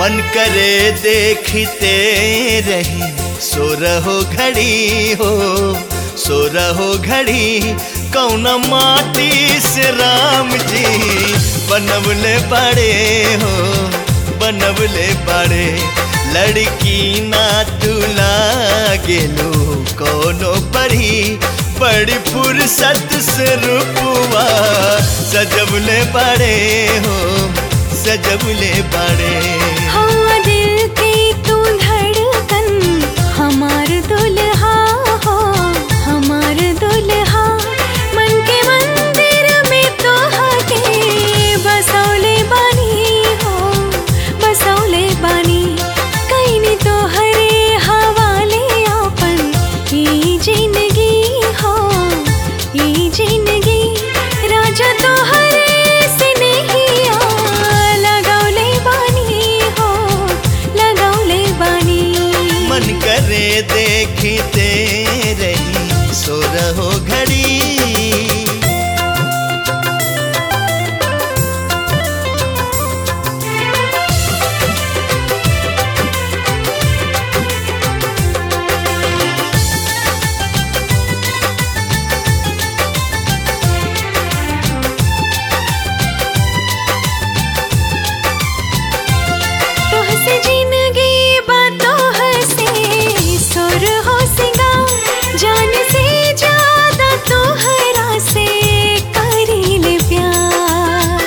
मन करे देखते रही सो रहो घड़ी हो सो रहो घड़ी कौन माटी से राम जी बनवले बड़े हो बनवले बड़े लड़की ना तुला गेलो कोनो परी बड़ी फुर्सत से रूपवा सजवले बड़े हो सजवले बड़े हवा दिल की तू धड़कन हमार दुल्हा हो हमार दुल्हा मन के मंदिर में तो हके बसौले बानी हो बसौले बानी कहीं तो हरे हवाले आपन ई जिंदगी हो ई जिंदगी राजा तो हरे से नहीं आ लगौले बानी हो लगौले बानी मन करे देखते रही सो रहो घड़ी तोह से जिंदगी बातों हसे सुर हो सिंगार जान से ज्यादा तोहरा से करील प्यार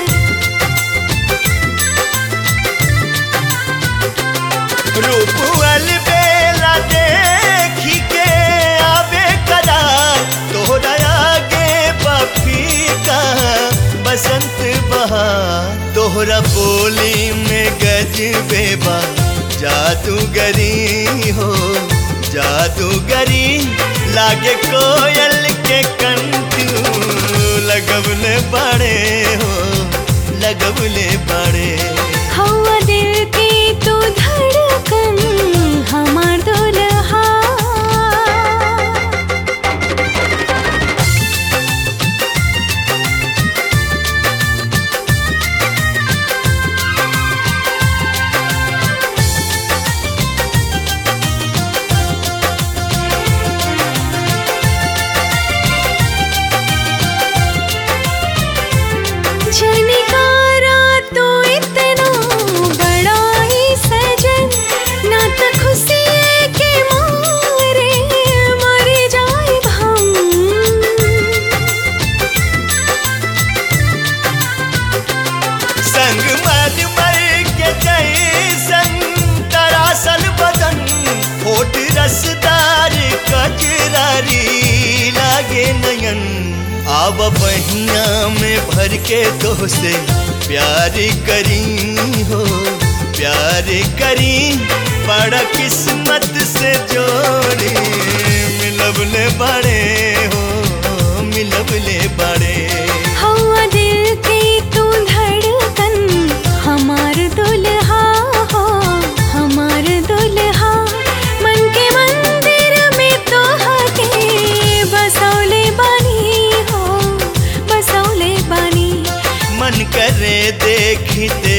रूपल बेला देखी के आवे करार तोहरा आगे बफी का बसंत बहार तोहरा बोली में गज बेबा जादूगरी हो जादूगरी लागे कोयल के कंटू लगवले बड़े हो लगवले बड़े हवा दिल की तू धड़कन हमार दुल्हा झनकारा तो इतना बड़ा ही सजन ना तो खुशी के मारे मर जाए हम संग मर मर के जैसन तरासल बदन होठ रसदार कजरारी लागे नयन आब बहिया में भर के तो से प्यार करी हो प्यार करी बड़ा किस्मत से जोड़ी मिलबले बड़े हो मिलबले बड़े हवा दिल की तू धड़कन हमार दुल्हा हो हमार दुल्हा मन के मंदिर में तो हके बसौले बानी हो बसौले बानी मन करे देखते